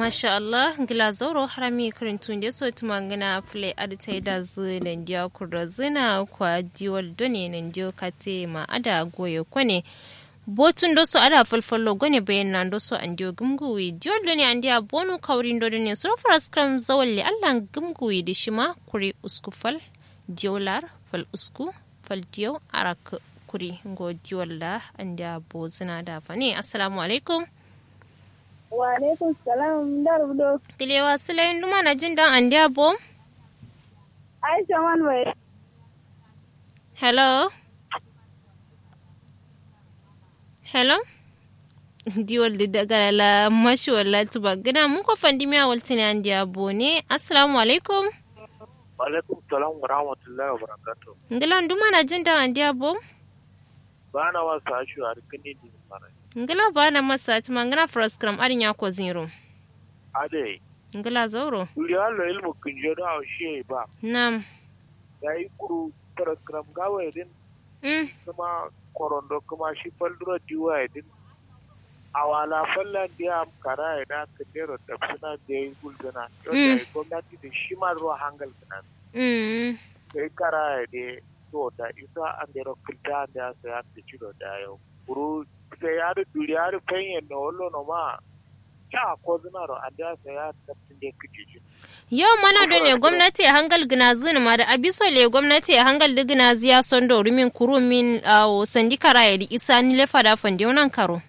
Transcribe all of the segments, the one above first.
masha Allah gila zauro harami karintun da so tuma gana play adita da zu da ndiya kura zina kwa diwal done na ndiyo kate ma ada goyo kwane botun do so ada falfallo gone bayan nan do so an diyo gumguwi diwal done an diya bonu kaurin do ne so fara skram zawalle Allah gumguwi da shima kuri uskufal diwalar fal usku fal diyo arak kuri go diwal da an diya bo zina da fane assalamu alaikum Wa alaikum salam da rubudo. Kilewa Sulayin Duma na jin dan Andiya Bom? Aisha man wai. Hello? Hello? Diwal da daga la mashi wala tuba gina mun ko fandi mi awal tini Andiya Bo ne. Assalamu alaikum. Wa alaikum salam wa rahmatullahi wa barakatuh. Ngilan Duma na jin dan Andiya Bom? Ba na wasu ashu a rikini din mara. Ngila ba na masa tuma ngana fraskram arin ya ko zero. Ade, Ngila zauro. duri halo ilmu kunjo da haushe ba. Nam. Ya yi kuru tarakram gawa idin Mm. kuma korondo kuma shi faldura diwa idin. Awala fallan diya am kara ina kandero da suna da ya yi gulgana. Yau da ya yi gwamnati da shi ma ruwa hangal kana. Mm. Sai kara ya de to da isa an da kilta an da ya saya ta ciro da yau. Kuru sai ya da duri ya da fanyen na wallo no ma. Kya ko zinaro an da ya saya tafsin da ya kici Yau mana do ne gwamnati ya hangal gina zini ma da abiso le gwamnati ya hangal da gina ziya son do rumin kuru min awo sandi kara ya di isa ni le fada fandi wannan karo.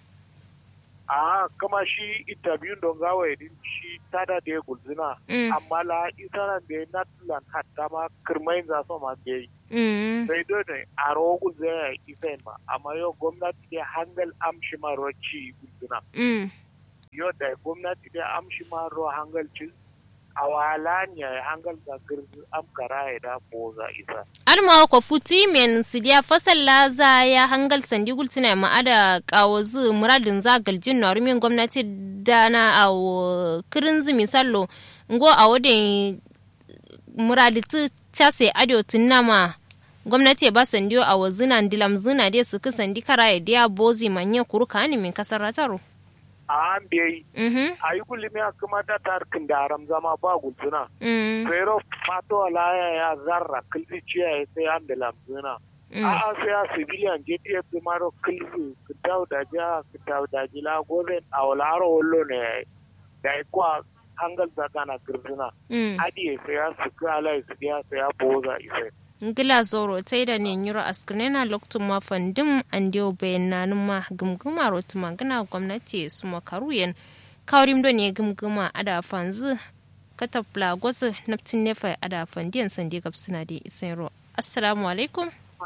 a kama shi interview don gawa idin shi tada da ya gulzina Mm. amma la isaran da ya natlan hatta ma kirmain za su ma da yi Mm. sai dai ne a rawa gulzina ya isa ma amma yau gwamnati da hangal amshi ma ruwa ci gulzina Mm. yau da gwamnati da amshi ma ruwa hangal ci a wala ne ya hangal da girzi amkara ya da boza isa Arma ko futu men sidiya fasal la za ya hangal sandi gultina ma ada kawo zu muradin za galjin na rumin gwamnati da na awo kirin zu misallo ngo a wadin muradi tu chase ado tunama gwamnati ba sandiyo a wazina dilam zina dai su sandi kara ya dia bozi manya kuruka ni min kasar rataro. a an bai Mhm. a yi gulmi a kuma ta tarkin da haram zama ba gulzina Mm. pero fato alaya ya zarra kilfi ciya ya sai an da lamzina Mm. a'a sai a civilian JTF da maro kilfi kitau da ja kitau da jila gobe a walaro wallo ne da ya kwa hangal zaka na kirzina Mm. adi sai ya su kala su ya sai ya boza isa ngila zoro tai da ne nyuro askunena loktun ma fandim an dio bayanan ma gumguma rotuma gana gwamnati su makaruyen kaurim do ne gumguma ada fanzu katapla gwasu naftin nefa ada fandiyan sandi gabsina da isero assalamu alaikum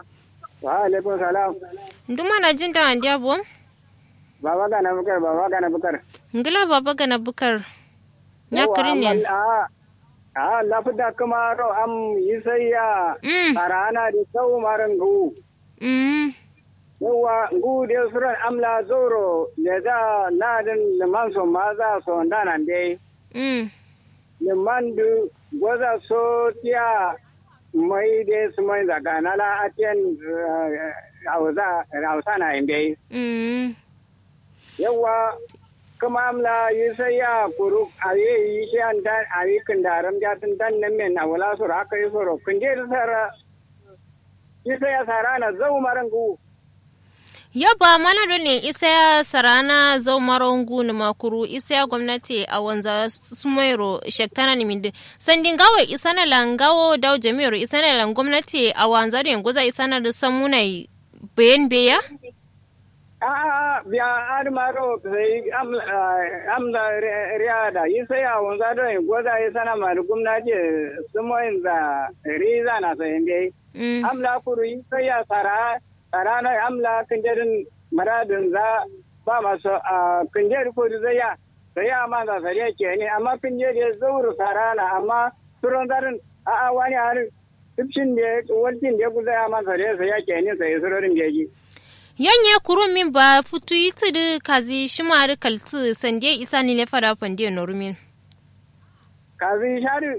wa alaikum salam nduma na jin da an dia bom baba gana bukar baba gana bukar ngila baba gana bukar ya kirin ne a a lafida kuma ro am yisayya mm arana da sau maran gu mm yawa gu de suran amla zoro da za ladin liman so ma za so ndanan dai mm liman du goza so tiya mai de su mai daga nala atiyan hausa hausa na indai mm yawa kuma amla yi sai ya kuru a yi yi shi an dan a yi kindaram jatin dan nan men a wala sura aka yi soro kun je da sara yi sai ya sara na zau maran gu Yaba mana da ne isa ya sarana zau maron guni makuru isa ya gwamnati a wanza sumairo shektana ni mindi. Sandin gawa isa na langawo dau jami'ar isa na lan gwamnati a wanza da yanguza isa na da samuna bayan beya? a a biya ad maro sai amla riada yi sai ya wanza da goza yi sana ma gwamnati sumoyin da riza na sai dai Mm. amla kuru yi sai ya sara sara na amla kinjerin maradin za ba masu a kinjer ko da zai ya sai ya ma za sariya ke ne amma kinjer ya zauru sara na amma turon zarin a a wani harin tufshin da wajen da ya kuza ya ma sariya sai ya ke ne sai surorin jeji Yanye kuru min ba futu yi tudu kazi shimari kaltu sande isa ni le fada fande norumin. kazi shari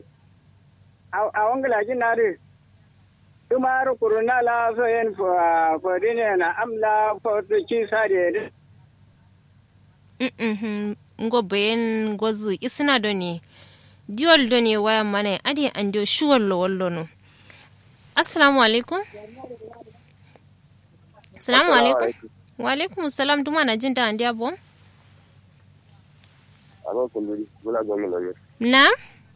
a wangala na ri tumar kuruna la so yen fo fo dine na amla fo to ci sade Mm-mm. ngo bayan gozu isna do ne diol do ne waya mana ade an dio shuwal lo wallo no assalamu alaikum assalamu alaikum wa alaikum salam duma na jin da an dia bom Aba kumburi, bula gomi gami. na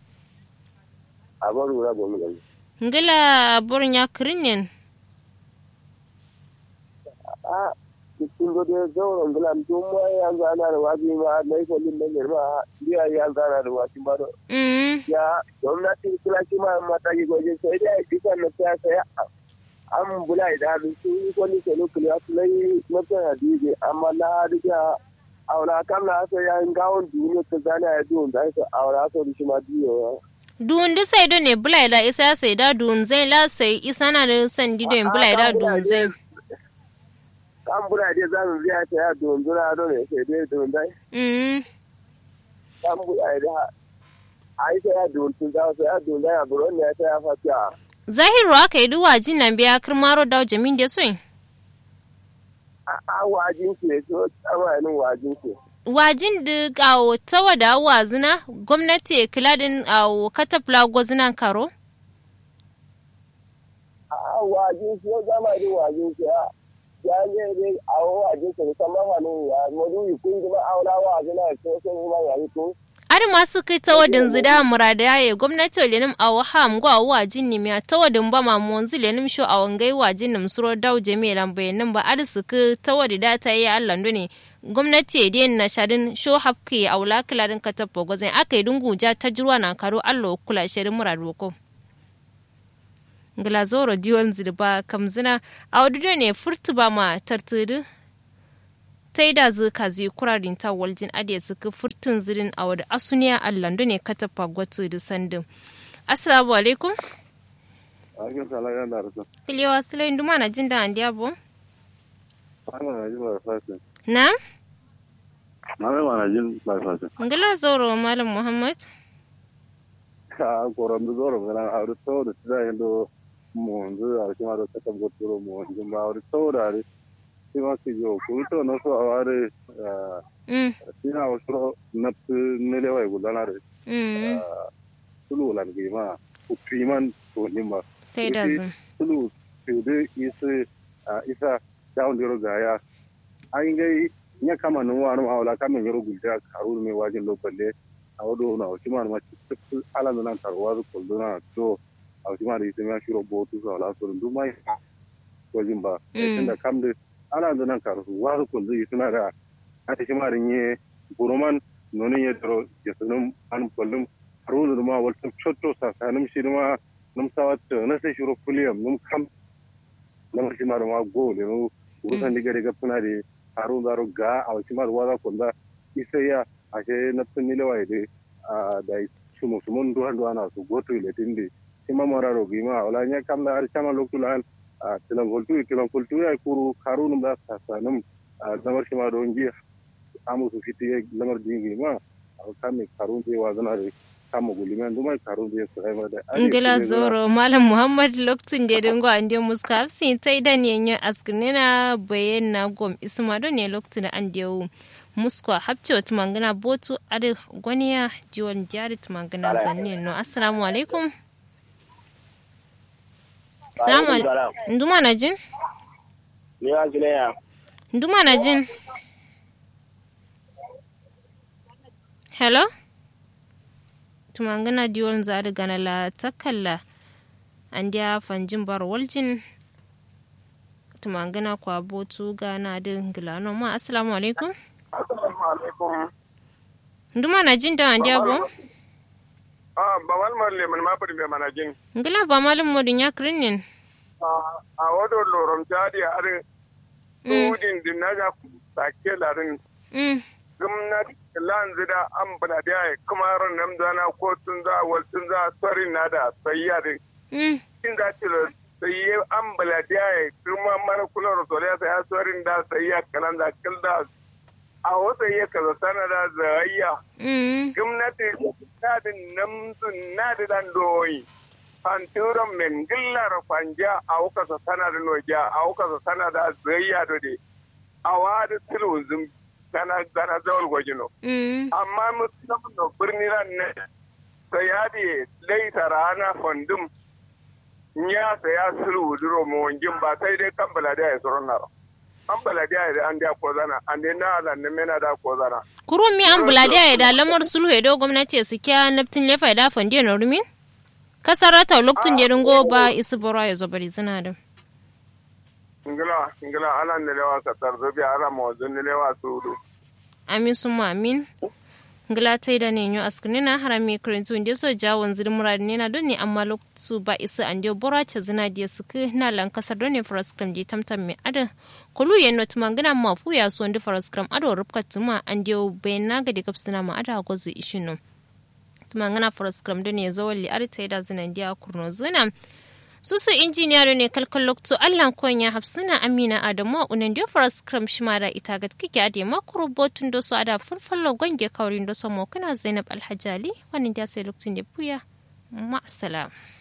Aba bula gomi gami. ngila borin ya kirinin A cikin gode zauren bula tun ma ya gana da wajen ma na yi kwallon da girma biya ya gana da wajen ba da mm ya gwamnati kula shi ma mata yi gwaje sai dai a bisa na ta saya an bula da hannu sun yi kwallon sai lokali a su lai mafi hadiji amma na hadiji aura kan na asa ya yin gawon duniya ta zane a yadda da aka aura asa da shi ma biyo duun di sai do ne bulai da isa sai da duun zai la sai isa na da san di do bulai da duun zai kan bula dai za mu biya ta ya don zura don ne sai dai don dai mm kan bula da ai sai ya don tun za sai ya don dai a buron ne sai ya fata zahiru aka yi duwa jin nan biya kirmaro da jamin da soin a wajin ke so tsamanin wajin ke wajin da gawo tawa da wazina gwamnati kiladin a katafla gwazinan karo a wajin ke zama da wajin ke ya ne dai a wajin ke musamman wani ya modu yi kun ji ma aula wajin na ko sun yi ma ya yi kun ar masu kai tawadin zida murada yaye gwamnati lenim a waham gwa wajin ni miya tawadin ba ma monzi lenim sho a wangai wajin nim suro daw jami lan bayanin ba ar su kai tawadi da ta yi allan ne gwamnati da na shadin sho hapki a wula kilarin katappo gwazin aka yi dungu ja ta jirwa na karo allo kula shirin muradu ko glazoro diwon zirba kamzina a wadda ne furtu ba ma tartudu ta yi da zuka zai kurarin ta waljin ade suka furtun zirin a wadda asuniya allando ne ka tafa gwatu da sandin assalamu alaikum Akin sala ya na rasa. kiliyawa sulayin duma na jin da an diabo Ana na jin ba fasin. na Na mai mana jin ba fasin. ngila zoro malam muhammad Ka koran da zoro ngana a ruto da tsaya yando mu nzu a kuma da ta tabbatar mu nzu ba a ruto da ri. Shi ma ki jo ku to no so a ware mm ina wasu na ne le wai gudana da mm tulu lan gi ma ku priman to ni ma. ta yi da zun tulu tudu isi isa down diro gaya an gai nya kama nun wani ma'aula kamin yaro gulta karu mai wajen lokalle a wado na wasu ma ma cikin ala nan karuwa su kullu na to a wasu ma da isi ma shiro botu su ala su rundu mai wajen ba tunda kam da ala nan karu su wasu kullu isi na da a ta shi ma rin ye buruman nonin ya daro ya sunun an kullum haru da ma wata cotto sakanin shi ma num sawat na se shuro fuliyam num kam nam simar ma go le no urusan diga diga puna de haru daro ga aw simar wada konda isaya ashe na tunni le waide a da sumo sumo ndo hando ana su goto ile tindi sima mara ro gima wala nya kam la ar chama lokulan a tilan voltu tilan voltu ya kuru haru num da sa num damar sima do ngi amu su fiti lamar dingi ma aw kam karun te wazana de kama gulimen dumai karun zai su haifar da ngila zoro malam muhammad lokacin da dingo an dio muska hafsi ta idan yanyan askinina bayan na gom isma don ne lokacin da an dio muska hapce wata mangana botu adi gwaniya jiwon jari mangana zanne no assalamu alaikum assalamu alaikum nduma na jin ni wa ya nduma na jin hello tumangana diwon zari gana la takalla an dia fanjin bar waljin tumangana kwa botu gana din gilano ma assalamu alaikum assalamu alaikum nduma na jin da an dia bo ah ba wal marle man ma padi mana jin ngila ba malum modin ya krinin a wado lorom jadi are tudin dinaga sake larin mm gwamnati lan zida an bada da ya kuma ran nan dana ko tun za wal tun za sori na da sayya din mm kin da ce sayye an bala da ya kuma mara kula da sori sai sori da sayya kalan da kilda a wata ya kaza sana da zayya mm gwamnati na da namsun na da dan doyi fanturan men gillar fanja a wuka sa sana da noja a wuka sa sana da zayya do de a wadi tiluzum gana gana zawal gwajino mm amma musamman no birni ran ne sai ya di laita rana fandum ya saya sulu duro mo wangin ba sai dai kan baladiya ya tsoron naro an baladiya ya an da ko zana an dai na ala ne mena da ko zana kurun mi an buladiya ya da lamar sulhu ya do gwamnati su kya naftin lefa da fandiya na rumin kasarata lokacin da ringo ba isu bora ya zo bari zina da ngila ngila ala ne lewa ka tarzo bi ala mo zun ne lewa sudu amin sun mu amin ngila ta da ne nyo askuni na harami kurintu inda so jawon zir murad ne na don ne amma lokacin ba isu an dio bora ce zina da su ke na lan kasar don ne faraskram di tamtam mai ada kulu yen not mangana ma fu ya so ndi faraskram ado rubka tuma an dio bayan na ga dikap suna ma ada gozu ishinu tumangana faraskram don ne zawalli arta da zina dia kurno zina susu injiniyar ne kalkal lokto allan konya hafsuna amina adamu unan dio faras kram shimara ita gat kike ade makuru botun do so ada fulfallo gonge kaurin do so mo kana zainab alhajali wannan dia sai lokacin da buya ma salam